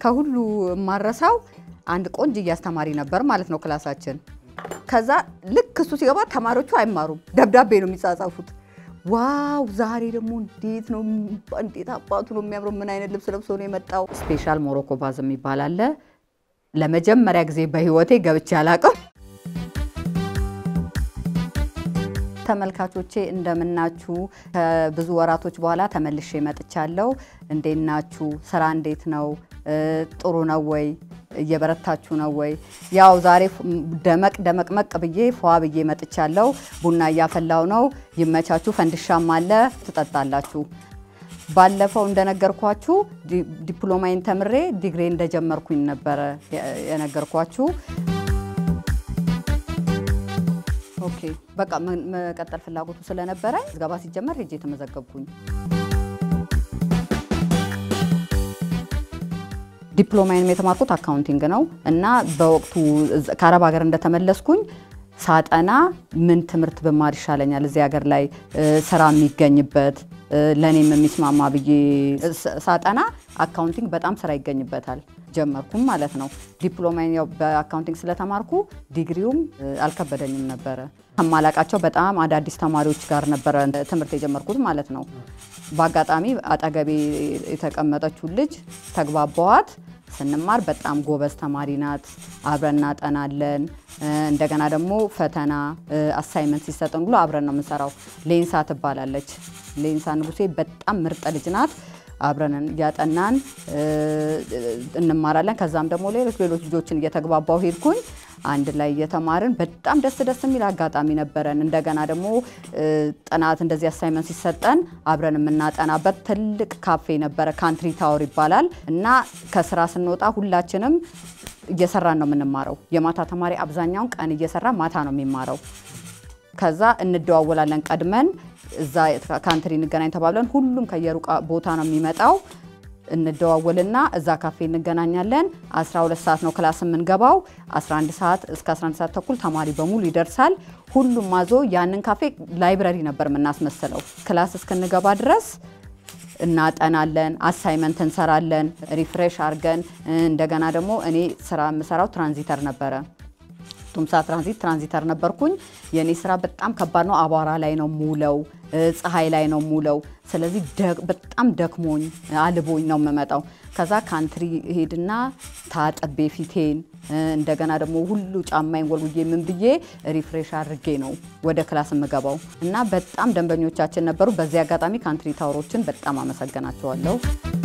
ከሁሉ የማረሳው አንድ ቆንጅዬ አስተማሪ ነበር ማለት ነው ክላሳችን። ከዛ ልክ እሱ ሲገባ ተማሪዎቹ አይማሩም፣ ደብዳቤ ነው የሚጻጻፉት። ዋው ዛሬ ደግሞ እንዴት ነው እንዴት አባቱ ነው የሚያምረው፣ ምን አይነት ልብስ ለብሶ ነው የመጣው። ስፔሻል ሞሮኮ ባዝ የሚባል አለ። ለመጀመሪያ ጊዜ በህይወቴ ገብቼ አላውቅም። ተመልካቾቼ እንደምናችሁ። ከብዙ ወራቶች በኋላ ተመልሼ መጥቻለሁ። እንዴት ናችሁ? ስራ እንዴት ነው? ጥሩ ነው ወይ? እየበረታችሁ ነው ወይ? ያው ዛሬ ደመቅ ደመቅመቅ ብዬ ፏ ብዬ መጥቻለሁ። ቡና እያፈላው ነው። ይመቻችሁ። ፈንድሻም አለ፣ ትጠጣላችሁ። ባለፈው እንደነገርኳችሁ ዲፕሎማይን ተምሬ ዲግሪ እንደጀመርኩኝ ነበረ የነገርኳችሁ። ኦኬ በቃ መቀጠል ፍላጎቱ ስለነበረ ዝገባ ሲጀመር ሄጄ የተመዘገብኩኝ። ዲፕሎማዬንም የተማርኩት አካውንቲንግ ነው እና በወቅቱ ከአረብ ሀገር እንደተመለስኩኝ ሳጠና ምን ትምህርት ብማር ይሻለኛል እዚህ ሀገር ላይ ስራ የሚገኝበት ለእኔም የሚስማማ ብዬ ሳጠና አካውንቲንግ በጣም ስራ ይገኝበታል ጀመርኩም ማለት ነው። ዲፕሎማዬን ያው በአካውንቲንግ ስለተማርኩ ዲግሪውም አልከበደኝም ነበረ። ከማላቃቸው በጣም አዳዲስ ተማሪዎች ጋር ነበረ ትምህርት የጀመርኩት ማለት ነው። በአጋጣሚ አጠገቤ የተቀመጠችው ልጅ ተግባባዋት። ስንማር በጣም ጎበዝ ተማሪ ናት። አብረን እናጠናለን። እንደገና ደግሞ ፈተና አሳይመንት ሲሰጠን ብሎ አብረን ነው የምንሰራው። ሌንሳ ትባላለች። ሌንሳ ንጉሴ በጣም ምርጥ ልጅ ናት። አብረን እያጠናን እንማራለን። ከዛም ደግሞ ሌሎች ሌሎች ልጆችን እየተግባባው ሄድኩኝ። አንድ ላይ እየተማርን በጣም ደስ ደስ የሚል አጋጣሚ ነበረን። እንደገና ደግሞ ጥናት እንደዚህ አሳይመንት ሲሰጠን አብረን የምናጠናበት ትልቅ ካፌ ነበረ፣ ካንትሪ ታወር ይባላል እና ከስራ ስንወጣ ሁላችንም እየሰራን ነው የምንማረው። የማታ ተማሪ አብዛኛውን ቀን እየሰራ ማታ ነው የሚማረው። ከዛ እንደዋወላለን ቀድመን እዛ ካንትሪ እንገናኝ ተባብለን ሁሉም ከየሩቅ ቦታ ነው የሚመጣው። እንደዋወልና እዛ ካፌ እንገናኛለን። 12 ሰዓት ነው ክላስ የምንገባው። 11 ሰዓት እስከ 11 ሰዓት ተኩል ተማሪ በሙሉ ይደርሳል። ሁሉም ማዞ ያንን ካፌ ላይብረሪ ነበር የምናስመስለው። ክላስ እስክንገባ ድረስ እናጠናለን፣ አሳይመንት እንሰራለን፣ ሪፍሬሽ አድርገን እንደገና ደግሞ እኔ ስራ የምሰራው ትራንዚተር ነበረ ቱምሳ ትራንዚት ትራንዚተር ነበርኩኝ። የእኔ ስራ በጣም ከባድ ነው። አቧራ ላይ ነው ሙለው፣ ፀሐይ ላይ ነው ሙለው። ስለዚህ በጣም ደክሞኝ አልቦኝ ነው የምመጣው። ከዛ ካንትሪ ሄድና ታጥቤ ፊቴን እንደገና ደግሞ ሁሉ ጫማዬን ወልውዬ ምን ብዬ ሪፍሬሽ አድርጌ ነው ወደ ክላስ የምገባው እና በጣም ደንበኞቻችን ነበሩ። በዚህ አጋጣሚ ካንትሪ ታወሮችን በጣም አመሰግናቸዋለሁ።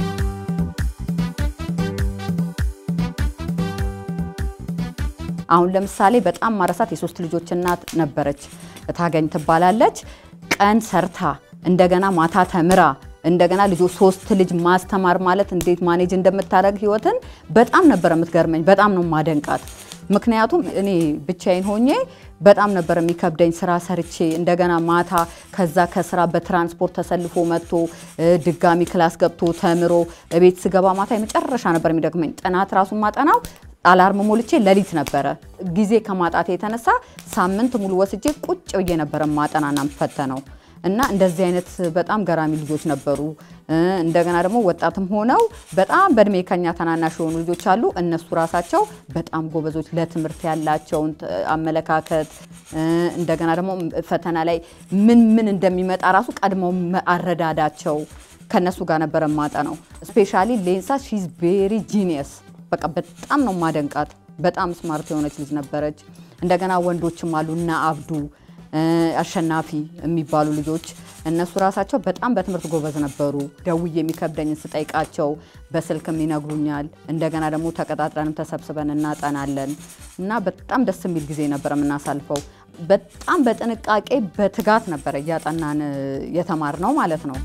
አሁን ለምሳሌ በጣም ማረሳት የሶስት ልጆች እናት ነበረች፣ ታገኝ ትባላለች። ቀን ሰርታ እንደገና ማታ ተምራ እንደገና ልጆች ሶስት ልጅ ማስተማር ማለት እንዴት ማኔጅ እንደምታደርግ ህይወትን በጣም ነበር የምትገርመኝ። በጣም ነው ማደንቃት። ምክንያቱም እኔ ብቻዬን ሆኜ በጣም ነበር የሚከብደኝ ስራ ሰርቼ እንደገና ማታ ከዛ ከስራ በትራንስፖርት ተሰልፎ መጥቶ ድጋሚ ክላስ ገብቶ ተምሮ ቤት ስገባ ማታ የመጨረሻ ነበር የሚደክመኝ። ጥናት ራሱን ማጠናው አላርም ሞልቼ ሌሊት ነበረ። ጊዜ ከማጣት የተነሳ ሳምንት ሙሉ ወስጄ ቁጭ ብዬ ነበረ ማጠናና ፈተነው እና እንደዚህ አይነት በጣም ገራሚ ልጆች ነበሩ። እንደገና ደግሞ ወጣትም ሆነው በጣም በእድሜ ከኛ ተናናሽ የሆኑ ልጆች አሉ። እነሱ ራሳቸው በጣም ጎበዞች፣ ለትምህርት ያላቸውን አመለካከት እንደገና ደግሞ ፈተና ላይ ምን ምን እንደሚመጣ ራሱ ቀድመው አረዳዳቸው ከነሱ ጋር ነበረ ማጠናው። ስፔሻሊ ሌንሳ ሺዝ ቬሪ ጂኒየስ በቃ በጣም ነው ማደንቃት። በጣም ስማርት የሆነች ልጅ ነበረች። እንደገና ወንዶችም አሉ እና አብዱ አሸናፊ የሚባሉ ልጆች እነሱ ራሳቸው በጣም በትምህርት ጎበዝ ነበሩ። ደውዬ የሚከብደኝን ስጠይቃቸው በስልክም ይነግሩኛል። እንደገና ደግሞ ተቀጣጥረንም ተሰብስበን እናጠናለን እና በጣም ደስ የሚል ጊዜ ነበር የምናሳልፈው። በጣም በጥንቃቄ በትጋት ነበረ እያጠናን የተማርነው ማለት ነው።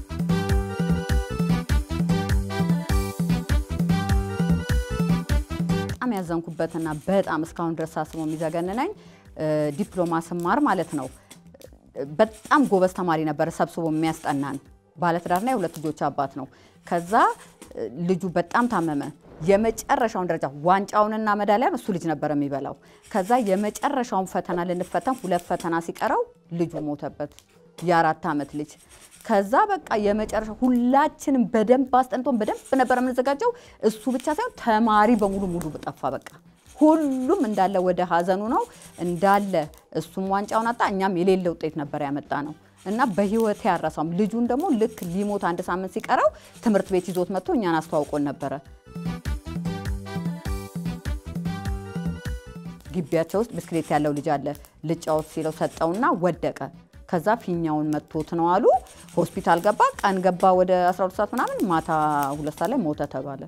በጣም ያዘንኩበትና በጣም እስካሁን ድረስ ሳስበው የሚዘገንነኝ ዲፕሎማ ስማር ማለት ነው። በጣም ጎበዝ ተማሪ ነበር ሰብስቦ የሚያስጠናን። ባለትዳርና የሁለት ልጆች አባት ነው። ከዛ ልጁ በጣም ታመመ። የመጨረሻውን ደረጃ ዋንጫውንና መዳሊያን እሱ ልጅ ነበር የሚበላው። ከዛ የመጨረሻውን ፈተና ልንፈተን ሁለት ፈተና ሲቀረው ልጁ ሞተበት። የአራት ዓመት ልጅ ከዛ በቃ የመጨረሻ ሁላችንም በደንብ አስጠንቶን በደንብ ነበር የምንዘጋጀው። እሱ ብቻ ሳይሆን ተማሪ በሙሉ ሙሉ ጠፋ። በቃ ሁሉም እንዳለ ወደ ሀዘኑ ነው እንዳለ። እሱም ዋንጫውን አጣ፣ እኛም የሌለ ውጤት ነበር ያመጣ ነው እና በህይወት ያረሳም። ልጁን ደግሞ ልክ ሊሞት አንድ ሳምንት ሲቀረው ትምህርት ቤት ይዞት መጥቶ እኛን አስተዋውቆን ነበረ። ግቢያቸው ውስጥ ብስክሌት ያለው ልጅ አለ። ልጫወት ሲለው ሰጠውና ወደቀ። ከዛ ፊኛውን መቶት ነው አሉ። ሆስፒታል ገባ። ቀን ገባ ወደ 12 ሰዓት ምናምን፣ ማታ ሁለት ሰዓት ላይ ሞተ ተባለ።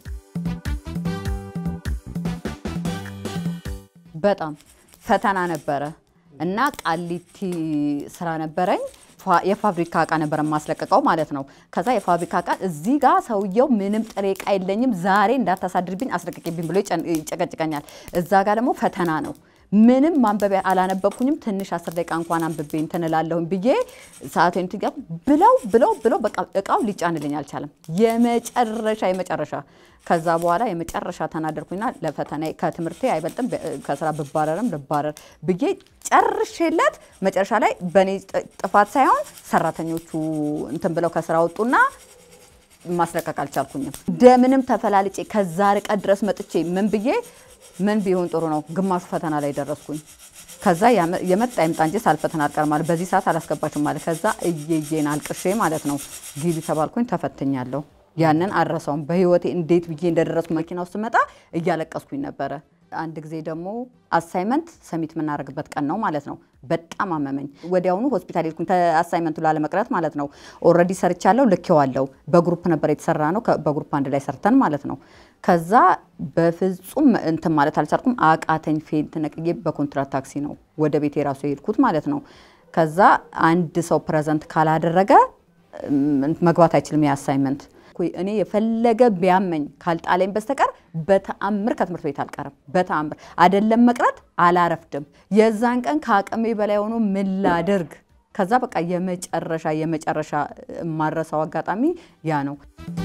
በጣም ፈተና ነበረ እና ቃሊቲ ስራ ነበረኝ። የፋብሪካ እቃ ነበር የማስለቀቀው ማለት ነው። ከዛ የፋብሪካ እቃ እዚህ ጋር ሰውየው ምንም ጥሬ እቃ የለኝም፣ ዛሬ እንዳታሳድርብኝ አስለቅቄብኝ ብሎ ይጨቀጭቀኛል። እዛ ጋር ደግሞ ፈተና ነው። ምንም ማንበቢያ አላነበብኩኝም። ትንሽ አስር ደቂቃ እንኳን አንብቤ እንትን እላለሁኝ ብዬ ሰዓቴን ትጋ ብለው ብለው ብለው በቃ እቃው ሊጫንልኝ አልቻለም። የመጨረሻ የመጨረሻ ከዛ በኋላ የመጨረሻ ተናደርኩኝና ለፈተና ከትምህርቴ አይበልጥም ከስራ ብባረርም ልባረር ብዬ ጨርሼለት መጨረሻ ላይ በእኔ ጥፋት ሳይሆን ሰራተኞቹ እንትን ብለው ከስራ ወጡና ማስለቀቅ አልቻልኩኝም። እንደምንም ተፈላልጬ ከዛ ርቀት ድረስ መጥቼ ምን ብዬ ምን ቢሆን ጥሩ ነው፣ ግማሹ ፈተና ላይ ደረስኩኝ። ከዛ የመጣ ይምጣ እንጂ ሳልፈተና አልቀርም ማለት በዚህ ሰዓት አላስገባችም ማለት ከዛ እየዬን አልቅሼ ማለት ነው ግቢ ተባልኩኝ፣ ተፈትኛለሁ። ያንን አልረሳውም በህይወቴ እንዴት ብዬ እንደደረስኩ መኪና ውስጥ መጣ እያለቀስኩኝ ነበረ። አንድ ጊዜ ደግሞ አሳይመንት ሰሚት የምናደርግበት ቀን ነው ማለት ነው። በጣም አመመኝ። ወዲያውኑ ሆስፒታል ሄድኩኝ አሳይመንቱ ላለመቅረት ማለት ነው። ኦልሬዲ ሰርቻለሁ፣ ልኬዋለሁ። በግሩፕ ነበር የተሰራ ነው። በግሩፕ አንድ ላይ ሰርተን ማለት ነው። ከዛ በፍጹም እንትን ማለት አልቻልኩም። አቃተኝ። ፌንት ነቅዬ በኮንትራት ታክሲ ነው ወደ ቤት የራሱ የሄድኩት ማለት ነው። ከዛ አንድ ሰው ፕሬዘንት ካላደረገ መግባት አይችልም የአሳይመንት እኔ የፈለገ ቢያመኝ ካልጣለኝ በስተቀር በተአምር ከትምህርት ቤት አልቀርም። በተአምር አይደለም መቅረት አላረፍድም። የዛን ቀን ከአቅሜ በላይ ሆኖ ምን ላደርግ? ከዛ በቃ የመጨረሻ የመጨረሻ የማረሳው አጋጣሚ ያ ነው።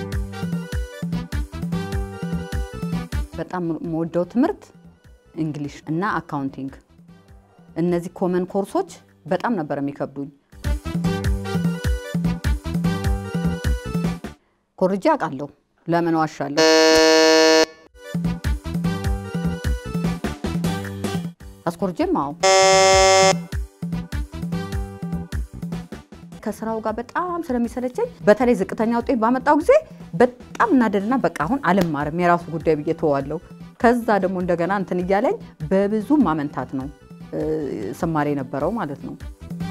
በጣም የምወደው ትምህርት እንግሊሽ እና አካውንቲንግ። እነዚህ ኮመን ኮርሶች በጣም ነበር የሚከብዱኝ። ኮርጃ አውቃለሁ። ለምን ዋሻለሁ? አስኮርጄም አዎ። ከስራው ጋር በጣም ስለሚሰለቸኝ በተለይ ዝቅተኛ ውጤት ባመጣው ጊዜ በጣም እናደድና በቃ አሁን አልማርም የራሱ ጉዳይ ብዬ ተዋለሁ። ከዛ ደግሞ እንደገና እንትን እያለኝ በብዙ ማመንታት ነው ስማሬ የነበረው ማለት ነው።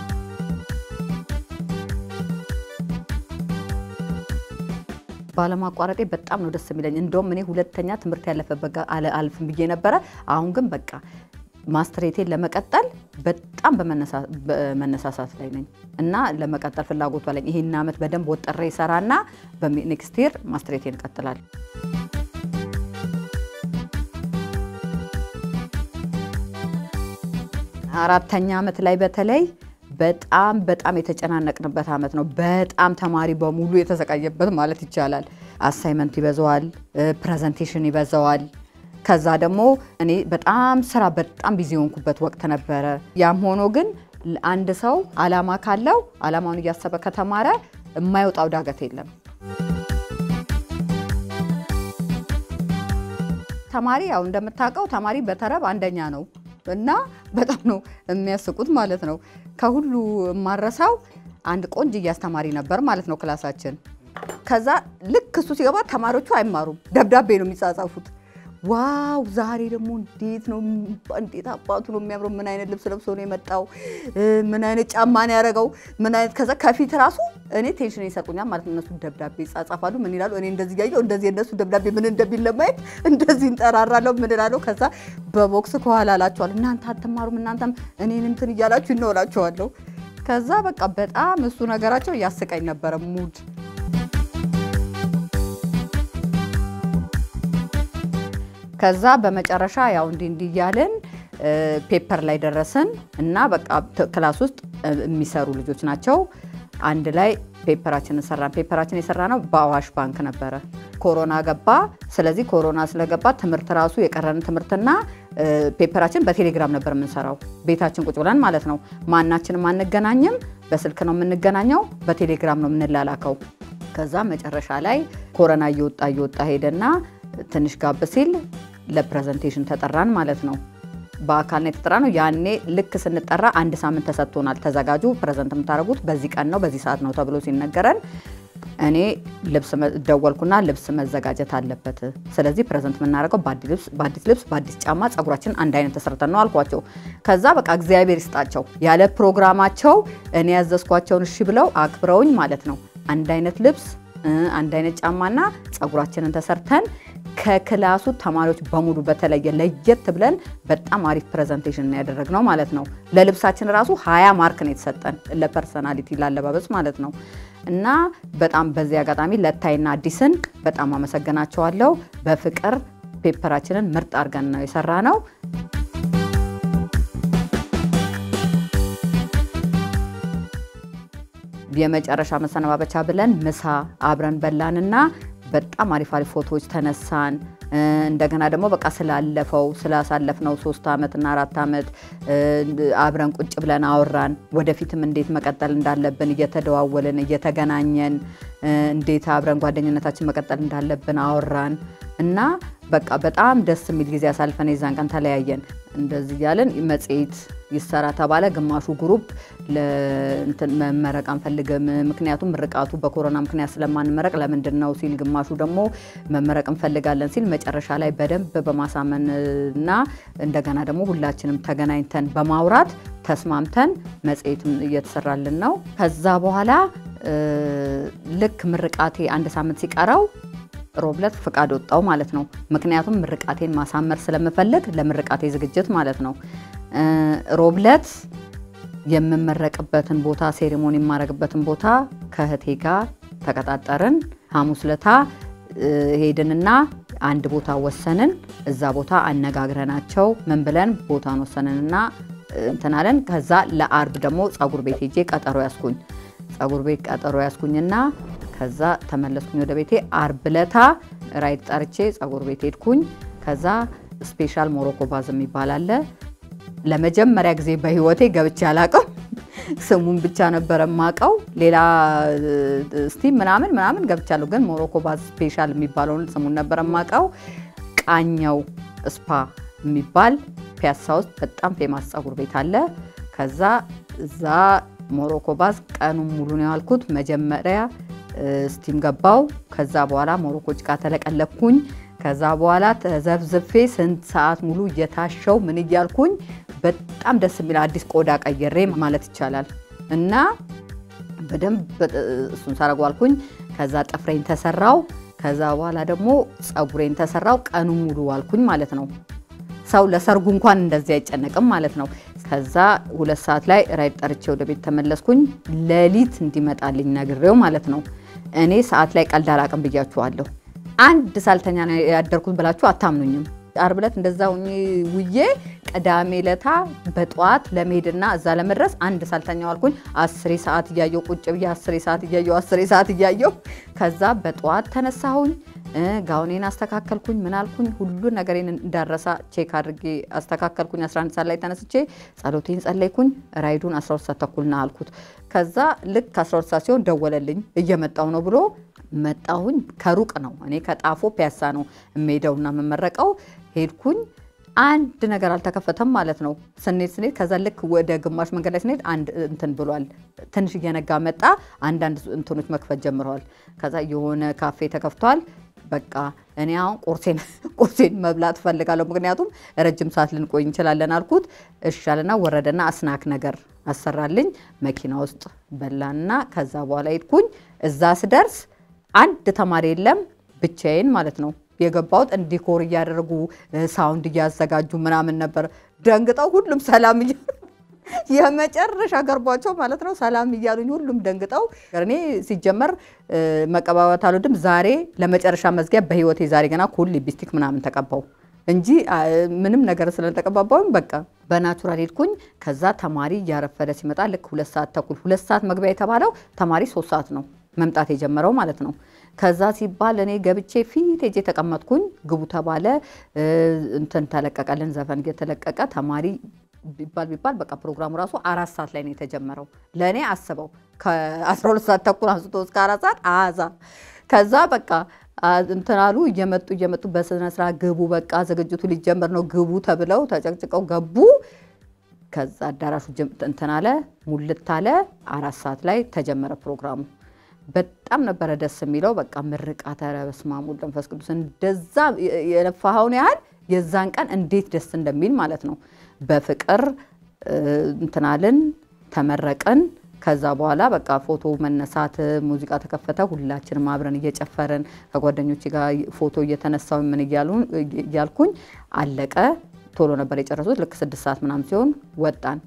ባለማቋረጤ በጣም ነው ደስ የሚለኝ። እንደውም እኔ ሁለተኛ ትምህርት ያለፈበት ጋር አልፍም ብዬ ነበረ። አሁን ግን በቃ ማስትሬቴን ለመቀጠል በጣም በመነሳሳት ላይ ነኝ እና ለመቀጠል ፍላጎቱ አለኝ። ይሄን ዓመት በደንብ ወጥሬ ይሰራና በኔክስት ይር ማስትሬቴን እቀጥላለሁ። አራተኛ ዓመት ላይ በተለይ በጣም በጣም የተጨናነቅንበት ዓመት ነው። በጣም ተማሪ በሙሉ የተሰቃየበት ማለት ይቻላል። አሳይመንት ይበዛዋል፣ ፕሬዘንቴሽን ይበዛዋል። ከዛ ደግሞ እኔ በጣም ስራ በጣም ቢዚ የሆንኩበት ወቅት ነበረ። ያም ሆኖ ግን አንድ ሰው አላማ ካለው አላማውን እያሰበ ከተማረ የማይወጣው ዳገት የለም። ተማሪ ያው እንደምታውቀው ተማሪ በተረብ አንደኛ ነው እና በጣም ነው የሚያስቁት ማለት ነው። ከሁሉ የማረሳው አንድ ቆንጅዬ አስተማሪ ነበር ማለት ነው ክላሳችን። ከዛ ልክ እሱ ሲገባ ተማሪዎቹ አይማሩም፣ ደብዳቤ ነው የሚጻጻፉት። ዋው ዛሬ ደግሞ እንዴት ነው እንዴት አባቱ ነው የሚያምረው፣ ምን አይነት ልብስ ለብሶ ነው የመጣው፣ ምን አይነት ጫማ ነው ያደረገው፣ ምን አይነት ከዛ ከፊት ራሱ እኔ ቴንሽን ይሰጡኛል ማለት ነው። እነሱ ደብዳቤ ይጻጻፋሉ። ምን ይላሉ? እኔ እንደዚህ እያየሁ እንደዚህ የነሱ ደብዳቤ ምን እንደሚል ለማየት እንደዚህ እንጠራራለሁ። ምን እላለሁ? ከዛ በቦክስ ከኋላ እላቸዋለሁ፣ እናንተ አትማሩም፣ እናንተም እኔን እንትን እያላችሁ ይነውላቸዋለሁ። ከዛ በቃ በጣም እሱ ነገራቸው እያስቀኝ ነበረ ሙድ ከዛ በመጨረሻ ያው እንዲህ እንዲህ እያልን ፔፐር ላይ ደረስን እና በቃ ክላስ ውስጥ የሚሰሩ ልጆች ናቸው። አንድ ላይ ፔፐራችንን ሰራን። ፔፐራችን የሰራ ነው በአዋሽ ባንክ ነበረ። ኮሮና ገባ። ስለዚህ ኮሮና ስለገባ ትምህርት ራሱ የቀረን ትምህርትና ፔፐራችን በቴሌግራም ነበር የምንሰራው ቤታችን ቁጭ ብለን ማለት ነው። ማናችንም አንገናኝም። በስልክ ነው የምንገናኘው፣ በቴሌግራም ነው የምንላላከው። ከዛ መጨረሻ ላይ ኮረና እየወጣ እየወጣ ሄደና ትንሽ ጋብ ሲል ለፕሬዘንቴሽን ተጠራን ማለት ነው። በአካል ነው የተጠራ ነው። ያኔ ልክ ስንጠራ አንድ ሳምንት ተሰጥቶናል። ተዘጋጁ፣ ፕሬዘንት የምታደርጉት በዚህ ቀን ነው በዚህ ሰዓት ነው ተብሎ ሲነገረን እኔ ልብስ ደወልኩና ልብስ መዘጋጀት አለበት። ስለዚህ ፕሬዘንት የምናደርገው በአዲስ ልብስ በአዲስ ጫማ ጸጉራችን አንድ አይነት ተሰርተን ነው አልኳቸው። ከዛ በቃ እግዚአብሔር ይስጣቸው ያለ ፕሮግራማቸው እኔ ያዘዝኳቸውን እሺ ብለው አክብረውኝ ማለት ነው አንድ አይነት ልብስ አንድ አይነት ጫማና ጸጉራችንን ተሰርተን ከክላሱ ተማሪዎች በሙሉ በተለየ ለየት ብለን በጣም አሪፍ ፕሬዘንቴሽን ያደረግነው ማለት ነው። ለልብሳችን ራሱ ሀያ ማርክ ነው የተሰጠን ለፐርሰናሊቲ ላለባበስ ማለት ነው። እና በጣም በዚህ አጋጣሚ ለታይና አዲስን በጣም አመሰግናቸዋለሁ። በፍቅር ፔፐራችንን ምርጥ አድርገን ነው የሰራ ነው። የመጨረሻ መሰነባበቻ ብለን ምሳ አብረን በላንና በጣም አሪፍ አሪፍ ፎቶዎች ተነሳን። እንደገና ደግሞ በቃ ስላለፈው ስላሳለፍነው ሶስት ዓመትና አራት ዓመት አብረን ቁጭ ብለን አወራን። ወደፊትም እንዴት መቀጠል እንዳለብን እየተደዋወልን እየተገናኘን እንዴት አብረን ጓደኝነታችን መቀጠል እንዳለብን አወራን እና በቃ በጣም ደስ የሚል ጊዜ አሳልፈን የዛን ቀን ተለያየን። እንደዚህ እያለን መጽሔት ይሰራ ተባለ። ግማሹ ግሩፕ መመረቅ አንፈልግም፣ ምክንያቱም ምርቃቱ በኮሮና ምክንያት ስለማንመረቅ ለምንድን ነው ሲል፣ ግማሹ ደግሞ መመረቅ እንፈልጋለን ሲል፣ መጨረሻ ላይ በደንብ በማሳመን እና እንደገና ደግሞ ሁላችንም ተገናኝተን በማውራት ተስማምተን መጽሔትም እየተሰራልን ነው። ከዛ በኋላ ልክ ምርቃቴ አንድ ሳምንት ሲቀረው ሮብለት ፍቃድ ወጣው ማለት ነው። ምክንያቱም ምርቃቴን ማሳመር ስለምፈልግ ለምርቃቴ ዝግጅት ማለት ነው። ሮብለት የምመረቅበትን ቦታ ሴሬሞኒ የማረግበትን ቦታ ከእህቴ ጋር ተቀጣጠርን። ሐሙስ ለታ ሄድንና አንድ ቦታ ወሰንን። እዛ ቦታ አነጋግረናቸው ምን ብለን ቦታን ወሰንንና እንትናለን። ከዛ ለአርብ ደግሞ ጸጉር ቤት ሄጄ ቀጠሮ ያስኩኝ ጸጉር ቤት ቀጠሮ ያስኩኝና ከዛ ተመለስኩኝ ወደ ቤቴ። አርብ ለታ ራይድ ጠርቼ ጸጉር ቤት ሄድኩኝ። ከዛ ስፔሻል ሞሮኮ ባዝ የሚባል አለ። ለመጀመሪያ ጊዜ በህይወቴ ገብቼ አላቅም። ስሙን ብቻ ነበረ ማቀው። ሌላ ስቲም ምናምን ምናምን ገብቻለሁ፣ ግን ሞሮኮ ባዝ ስፔሻል የሚባለውን ስሙን ነበረ ማቀው። ቃኘው ስፓ የሚባል ፒያሳ ውስጥ በጣም ፌማስ ጸጉር ቤት አለ። ከዛ እዛ ሞሮኮ ባዝ ቀኑን ሙሉ ነው ያልኩት። መጀመሪያ ስቲም ገባው። ከዛ በኋላ ሞሮኮ ጭቃ ተለቀለኩኝ። ከዛ በኋላ ተዘብዝፌ ስንት ሰዓት ሙሉ እየታሸው ምን እያልኩኝ በጣም ደስ የሚል አዲስ ቆዳ ቀየሬ ማለት ይቻላል። እና በደንብ እሱን ሳረጓልኩኝ። ከዛ ጥፍሬን ተሰራው። ከዛ በኋላ ደግሞ ጸጉሬን ተሰራው። ቀኑ ሙሉ ዋልኩኝ ማለት ነው። ሰው ለሰርጉ እንኳን እንደዚህ አይጨነቅም ማለት ነው። ከዛ ሁለት ሰዓት ላይ ራይድ ጠርቼ ወደ ቤት ተመለስኩኝ። ሌሊት እንዲመጣልኝ ነግሬው ማለት ነው። እኔ ሰዓት ላይ ቀልድ አላቅም ብያችኋለሁ። አንድ ሳልተኛ ነው ያደርኩት ብላችሁ አታምኑኝም። አርብ ዕለት እንደዛ ውዬ ቅዳሜ ለታ በጠዋት ለመሄድና እዛ ለመድረስ አንድ ሳልተኛ ዋልኩኝ። አስሬ ሰዓት እያየው ቁጭ ብዬ አስሬ ሰዓት እያየው አስሬ ሰዓት እያየው ከዛ በጠዋት ተነሳሁኝ። ጋውኔን አስተካከልኩኝ። ምን አልኩኝ ሁሉ ነገሬን እንዳረሳ ቼክ አድርጌ አስተካከልኩኝ። 11 ሰዓት ላይ ተነስቼ ጸሎቴን ጸለይኩኝ። ራይዱን 12 ሰዓት ተኩልና አልኩት። ከዛ ልክ 12 ሰዓት ሲሆን ደወለልኝ እየመጣው ነው ብሎ መጣሁኝ። ከሩቅ ነው እኔ ከጣፎ ፒያሳ ነው የምሄደውና የምመረቀው። ሄድኩኝ። አንድ ነገር አልተከፈተም ማለት ነው። ስኔት ስኔት ከዛ ልክ ወደ ግማሽ መንገድ ላይ ስኔት አንድ እንትን ብሏል። ትንሽ እየነጋ መጣ። አንዳንድ እንትኖች መክፈት ጀምረዋል። ከዛ የሆነ ካፌ ተከፍቷል። በቃ እኔ አሁን ቁርሴን ቁርሴን መብላት እፈልጋለሁ፣ ምክንያቱም ረጅም ሰዓት ልንቆይ እንችላለን አልኩት። እሻልና ወረደና አስናክ ነገር አሰራልኝ። መኪና ውስጥ በላና ከዛ በኋላ ሄድኩኝ። እዛ ስደርስ አንድ ተማሪ የለም፣ ብቻዬን ማለት ነው የገባሁት። ዲኮር እያደረጉ ሳውንድ እያዘጋጁ ምናምን ነበር። ደንግጠው ሁሉም ሰላም እያ የመጨረሻ ገርቧቸው ማለት ነው ሰላም እያሉኝ ሁሉም ደንግጠው። እኔ ሲጀመር መቀባባት አልወድም። ዛሬ ለመጨረሻ መዝጊያ በህይወቴ ዛሬ ገና ኩል ሊፕስቲክ ምናምን ተቀባው እንጂ ምንም ነገር ስለተቀባባውም በቃ በናቹራል ሄድኩኝ። ከዛ ተማሪ እያረፈደ ሲመጣ ልክ ሁለት ሰዓት ተኩል ሁለት ሰዓት መግቢያ የተባለው ተማሪ ሶስት ሰዓት ነው መምጣት የጀመረው ማለት ነው። ከዛ ሲባል እኔ ገብቼ ፊት ሄጄ ተቀመጥኩኝ። ግቡ ተባለ። እንትን ተለቀቀልን፣ ዘፈን እየተለቀቀ ተማሪ ቢባል ቢባል በቃ ፕሮግራሙ ራሱ አራት ሰዓት ላይ ነው የተጀመረው። ለእኔ አስበው ከ12 ሰዓት ተኩል አንስቶ እስከ አራት ሰዓት አዛ ከዛ በቃ እንትን አሉ እየመጡ እየመጡ በስነ ስርዓት ግቡ፣ በቃ ዝግጅቱ ሊጀመር ነው ግቡ ተብለው ተጨቅጭቀው ገቡ። ከዛ አዳራሹ እንትን አለ ሙልት አለ። አራት ሰዓት ላይ ተጀመረ ፕሮግራሙ። በጣም ነበረ ደስ የሚለው። በቃ ምርቃተ ኧረ በስመ አብ ወወልድ ወመንፈስ ቅዱስ እንደዛ የለፋኸውን ያህል የዛን ቀን እንዴት ደስ እንደሚል ማለት ነው። በፍቅር እንትናልን ተመረቅን። ከዛ በኋላ በቃ ፎቶ መነሳት፣ ሙዚቃ ተከፈተ። ሁላችንም አብረን እየጨፈርን ከጓደኞች ጋር ፎቶ እየተነሳው ምን እያልኩኝ አለቀ። ቶሎ ነበር የጨረሱት። ልክ ስድስት ሰዓት ምናምን ሲሆን ወጣን።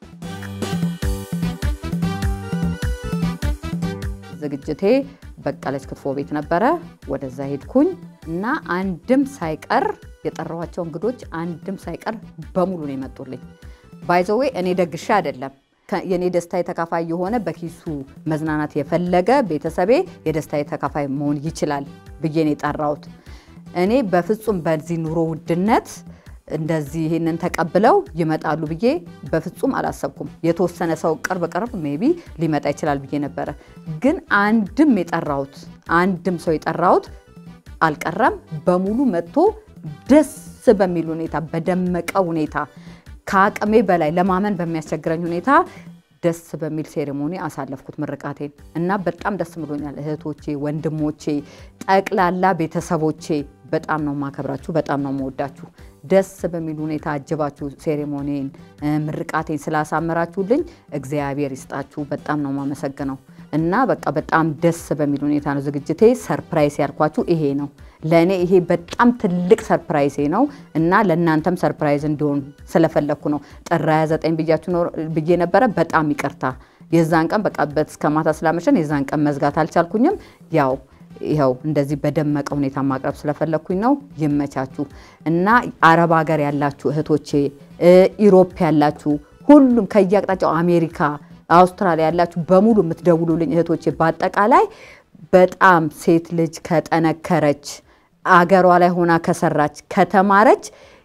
ዝግጅቴ በቀለች ክትፎ ቤት ነበረ። ወደዛ ሄድኩኝ እና አንድም ሳይቀር የጠራኋቸው እንግዶች አንድም ሳይቀር በሙሉ ነው የመጡልኝ። ባይዘዌ እኔ ደግሼ አይደለም የኔ ደስታ የተካፋይ የሆነ በኪሱ መዝናናት የፈለገ ቤተሰቤ የደስታ የተካፋይ መሆን ይችላል ብዬ ነው የጠራሁት። እኔ በፍጹም በዚህ ኑሮ ውድነት እንደዚህ ይህንን ተቀብለው ይመጣሉ ብዬ በፍጹም አላሰብኩም። የተወሰነ ሰው ቅርብ ቅርብ ሜቢ ሊመጣ ይችላል ብዬ ነበረ። ግን አንድም የጠራሁት አንድም ሰው የጠራሁት አልቀረም። በሙሉ መጥቶ ደስ በሚል ሁኔታ በደመቀ ሁኔታ ከአቅሜ በላይ ለማመን በሚያስቸግረኝ ሁኔታ ደስ በሚል ሴሬሞኒ አሳለፍኩት ምርቃቴን እና በጣም ደስ ብሎኛል። እህቶቼ፣ ወንድሞቼ፣ ጠቅላላ ቤተሰቦቼ በጣም ነው ማከብራችሁ፣ በጣም ነው መወዳችሁ። ደስ በሚል ሁኔታ አጅባችሁ ሴሬሞኒን ምርቃቴን ስላሳመራችሁልኝ እግዚአብሔር ይስጣችሁ። በጣም ነው ማመሰግነው እና በቃ በጣም ደስ በሚል ሁኔታ ነው ዝግጅቴ። ሰርፕራይዝ ያልኳችሁ ይሄ ነው። ለእኔ ይሄ በጣም ትልቅ ሰርፕራይዜ ነው እና ለእናንተም ሰርፕራይዝ እንዲሆን ስለፈለግኩ ነው። ጥር 29 ብያችሁ ብዬ ነበረ። በጣም ይቅርታ። የዛን ቀን በቃ እስከ ማታ ስላመሸን የዛን ቀን መዝጋት አልቻልኩኝም። ያው ይኸው እንደዚህ በደመቀ ሁኔታ ማቅረብ ስለፈለግኩኝ ነው። ይመቻችሁ እና አረብ ሀገር ያላችሁ እህቶቼ፣ ኢሮፕ ያላችሁ ሁሉም ከየአቅጣጫው አሜሪካ፣ አውስትራሊያ ያላችሁ በሙሉ የምትደውሉልኝ እህቶቼ በአጠቃላይ በጣም ሴት ልጅ ከጠነከረች አገሯ ላይ ሆና ከሰራች ከተማረች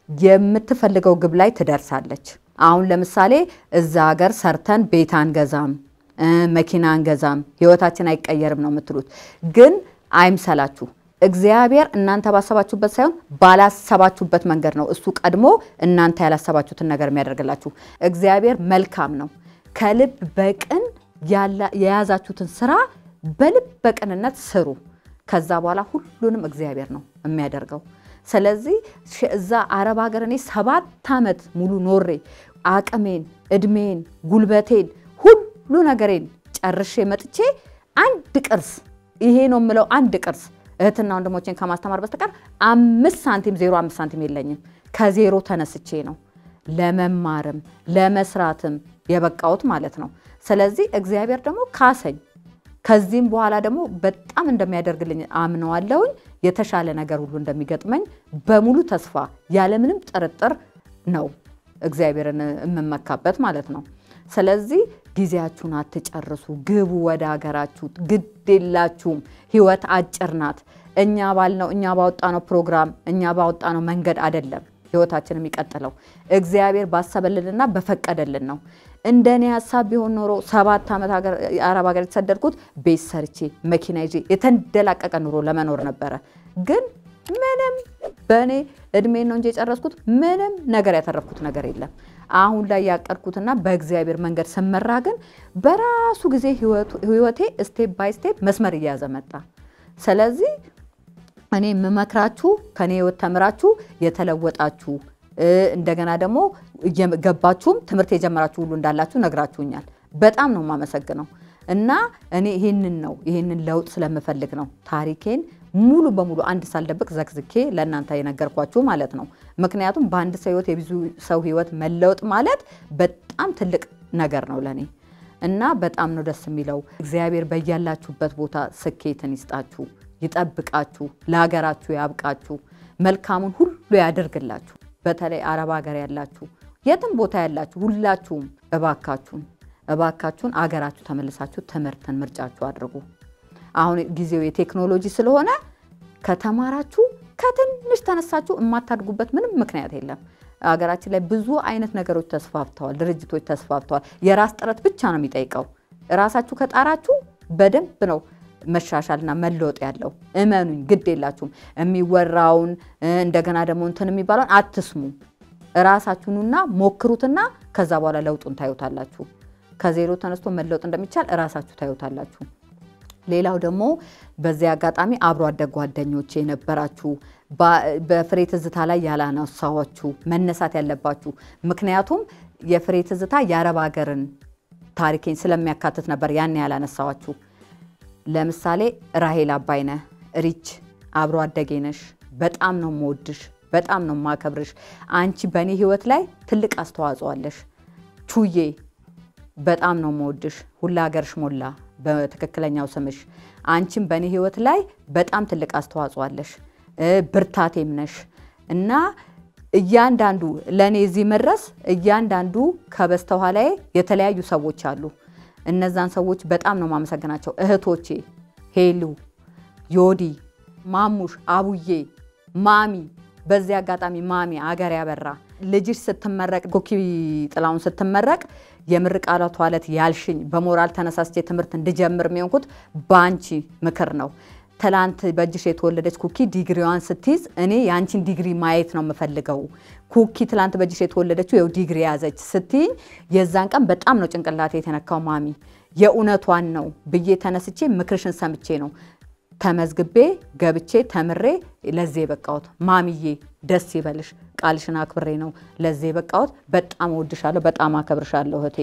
የምትፈልገው ግብ ላይ ትደርሳለች። አሁን ለምሳሌ እዛ ሀገር ሰርተን ቤት አንገዛም፣ መኪና አንገዛም፣ ህይወታችን አይቀየርም ነው የምትሉት። ግን አይምሰላችሁ። እግዚአብሔር እናንተ ባሰባችሁበት ሳይሆን ባላሰባችሁበት መንገድ ነው እሱ ቀድሞ እናንተ ያላሰባችሁትን ነገር የሚያደርግላችሁ። እግዚአብሔር መልካም ነው። ከልብ በቅን የያዛችሁትን ስራ በልብ በቅንነት ስሩ። ከዛ በኋላ ሁሉንም እግዚአብሔር ነው የሚያደርገው። ስለዚህ እዛ አረብ ሀገር እኔ ሰባት ዓመት ሙሉ ኖሬ አቅሜን፣ እድሜን፣ ጉልበቴን ሁሉ ነገሬን ጨርሼ መጥቼ አንድ ቅርስ ይሄ ነው የምለው አንድ ቅርስ እህትና ወንድሞቼን ከማስተማር በስተቀር አምስት ሳንቲም ዜሮ አምስት ሳንቲም የለኝም። ከዜሮ ተነስቼ ነው ለመማርም ለመስራትም የበቃሁት ማለት ነው። ስለዚህ እግዚአብሔር ደግሞ ካሰኝ። ከዚህም በኋላ ደግሞ በጣም እንደሚያደርግልኝ አምነዋለሁኝ። የተሻለ ነገር ሁሉ እንደሚገጥመኝ በሙሉ ተስፋ ያለምንም ጥርጥር ነው እግዚአብሔርን የምመካበት ማለት ነው። ስለዚህ ጊዜያችሁን አትጨርሱ፣ ግቡ ወደ ሀገራችሁ። ግድ የላችሁም። ህይወት አጭር ናት። እኛ ባልነው እኛ ባወጣነው ፕሮግራም እኛ ባወጣነው መንገድ አይደለም ህይወታችን የሚቀጥለው እግዚአብሔር ባሰበልንና በፈቀደልን ነው። እንደ እኔ ሀሳብ ቢሆን ኖሮ ሰባት ዓመት አረብ ሀገር የተሰደድኩት ቤት ሰርቼ መኪና ይዤ የተንደላቀቀ ኑሮ ለመኖር ነበረ። ግን ምንም በእኔ እድሜን ነው እንጂ የጨረስኩት ምንም ነገር ያተረፍኩት ነገር የለም። አሁን ላይ ያቀድኩትና በእግዚአብሔር መንገድ ስመራ ግን በራሱ ጊዜ ህይወቴ ስቴፕ ባይ ስቴፕ መስመር እየያዘ መጣ። ስለዚህ እኔ የምመክራችሁ ከኔ ህይወት ተምራችሁ የተለወጣችሁ እንደገና ደግሞ እየገባችሁም ትምህርት የጀመራችሁ ሁሉ እንዳላችሁ ነግራችሁኛል። በጣም ነው የማመሰግነው እና እኔ ይህንን ነው ይህንን ለውጥ ስለምፈልግ ነው ታሪኬን ሙሉ በሙሉ አንድ ሳልደብቅ ዘግዝኬ ለእናንተ የነገርኳችሁ ማለት ነው። ምክንያቱም በአንድ ሰው ህይወት የብዙ ሰው ህይወት መለወጥ ማለት በጣም ትልቅ ነገር ነው ለእኔ እና በጣም ነው ደስ የሚለው። እግዚአብሔር በያላችሁበት ቦታ ስኬትን ይስጣችሁ፣ ይጠብቃችሁ፣ ለሀገራችሁ ያብቃችሁ፣ መልካሙን ሁሉ ያደርግላችሁ። በተለይ አረብ ሀገር ያላችሁ የትም ቦታ ያላችሁ ሁላችሁም እባካችሁን እባካችሁን አገራችሁ ተመልሳችሁ ትምህርትን ምርጫችሁ አድርጉ። አሁን ጊዜው የቴክኖሎጂ ስለሆነ ከተማራችሁ ከትንሽ ተነሳችሁ የማታድጉበት ምንም ምክንያት የለም። ሀገራችን ላይ ብዙ አይነት ነገሮች ተስፋፍተዋል፣ ድርጅቶች ተስፋፍተዋል። የራስ ጥረት ብቻ ነው የሚጠይቀው። ራሳችሁ ከጣራችሁ በደንብ ነው መሻሻልና መለወጥ ያለው። እመኑኝ፣ ግድ የላችሁም። የሚወራውን እንደገና ደግሞ እንትን የሚባለውን አትስሙ። ራሳችሁኑና ሞክሩትና ከዛ በኋላ ለውጡን ታዩታላችሁ። ከዜሮ ተነስቶ መለወጥ እንደሚቻል እራሳችሁ ታዩታላችሁ። ሌላው ደግሞ በዚህ አጋጣሚ አብሮ አደግ ጓደኞቼ የነበራችሁ በፍሬ ትዝታ ላይ ያላነሳኋችሁ መነሳት ያለባችሁ ምክንያቱም የፍሬ ትዝታ የአረብ ሀገርን ታሪኬን ስለሚያካትት ነበር ያን ያላነሳኋችሁ። ለምሳሌ ራሄል አባይነህ ሪች አብሮ አደጌ ነሽ። በጣም ነው የምወድሽ፣ በጣም ነው የማከብርሽ። አንቺ በእኔ ህይወት ላይ ትልቅ አስተዋጽኦ አለሽ። ቹዬ በጣም ነው የምወድሽ። ሁላ ሀገርሽ ሞላ በትክክለኛው ስምሽ። አንቺም በእኔ ህይወት ላይ በጣም ትልቅ አስተዋጽኦ አለሽ፣ ብርታቴም ነሽ እና እያንዳንዱ ለእኔ እዚህ መድረስ እያንዳንዱ ከበስተኋላዬ የተለያዩ ሰዎች አሉ። እነዛን ሰዎች በጣም ነው ማመሰግናቸው። እህቶቼ ሄሉ፣ ዮዲ፣ ማሙሽ፣ አቡዬ፣ ማሚ በዚህ አጋጣሚ ማሚ አገር ያበራ ልጅሽ ስትመረቅ ኩኪ ጥላውን ስትመረቅ የምርቃቷ ዕለት ያልሽኝ በሞራል ተነሳስቼ ትምህርት እንድጀምር የሚሆንኩት በአንቺ ምክር ነው። ትላንት በእጅሽ የተወለደች ኩኪ ዲግሪዋን ስትይዝ እኔ የአንቺን ዲግሪ ማየት ነው የምፈልገው። ኩኪ ትላንት በእጅሽ የተወለደችው ይኸው ዲግሪ ያዘች ስትይኝ የዛን ቀን በጣም ነው ጭንቅላቴ የተነካው። ማሚ የእውነቷን ነው ብዬ ተነስቼ ምክርሽን ሰምቼ ነው ተመዝግቤ ገብቼ ተምሬ ለዚህ የበቃሁት። ማሚዬ ደስ ይበልሽ፣ ቃልሽን አክብሬ ነው ለዚህ የበቃሁት። በጣም እወድሻለሁ፣ በጣም አከብርሻለሁ እህቴ።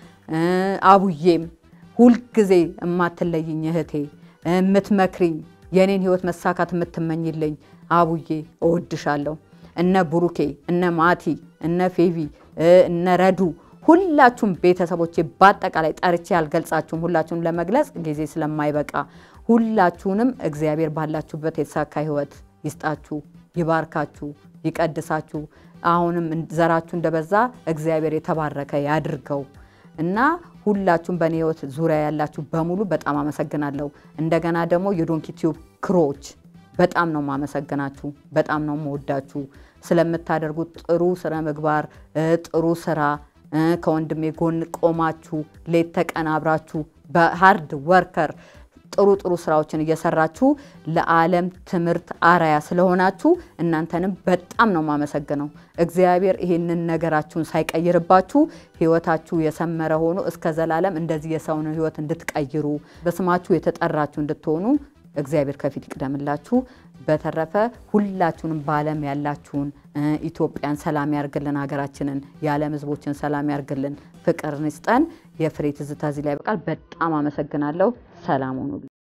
አቡዬም ሁልጊዜ የማትለይኝ እህቴ፣ የምትመክሪኝ የኔን ህይወት መሳካት የምትመኝልኝ አቡዬ እወድሻለሁ። እነ ቡሩኬ፣ እነ ማቲ፣ እነ ፌቪ፣ እነ ረዱ ሁላችሁም ቤተሰቦቼ በአጠቃላይ ጠርቼ አልገልጻችሁም። ሁላችሁም ለመግለጽ ጊዜ ስለማይበቃ ሁላችሁንም እግዚአብሔር ባላችሁበት የተሳካ ህይወት ይስጣችሁ፣ ይባርካችሁ፣ ይቀድሳችሁ። አሁንም ዘራችሁ እንደበዛ እግዚአብሔር የተባረከ ያድርገው እና ሁላችሁም በእኔ ህይወት ዙሪያ ያላችሁ በሙሉ በጣም አመሰግናለሁ። እንደገና ደግሞ የዶንኪ ቲዩብ ክሮች በጣም ነው ማመሰግናችሁ፣ በጣም ነው መወዳችሁ ስለምታደርጉት ጥሩ ስነ ምግባር፣ ጥሩ ስራ ከወንድሜ ጎን ቆማችሁ ሌት ተቀን አብራችሁ በሃርድ ወርከር ጥሩ ጥሩ ስራዎችን እየሰራችሁ ለዓለም ትምህርት አራያ ስለሆናችሁ እናንተንም በጣም ነው የማመሰግነው። እግዚአብሔር ይህንን ነገራችሁን ሳይቀይርባችሁ ህይወታችሁ የሰመረ ሆኖ እስከ ዘላለም እንደዚህ የሰውን ህይወት እንድትቀይሩ በስማችሁ የተጠራችሁ እንድትሆኑ እግዚአብሔር ከፊት ይቅደምላችሁ። በተረፈ ሁላችሁንም በዓለም ያላችሁን ኢትዮጵያን ሰላም ያርግልን፣ ሀገራችንን የዓለም ህዝቦችን ሰላም ያርግልን፣ ፍቅር ንስጠን። የፍሬ ትዝታ እዚህ ላይ በቃል በጣም አመሰግናለሁ። ሰላም ሁኑልኝ።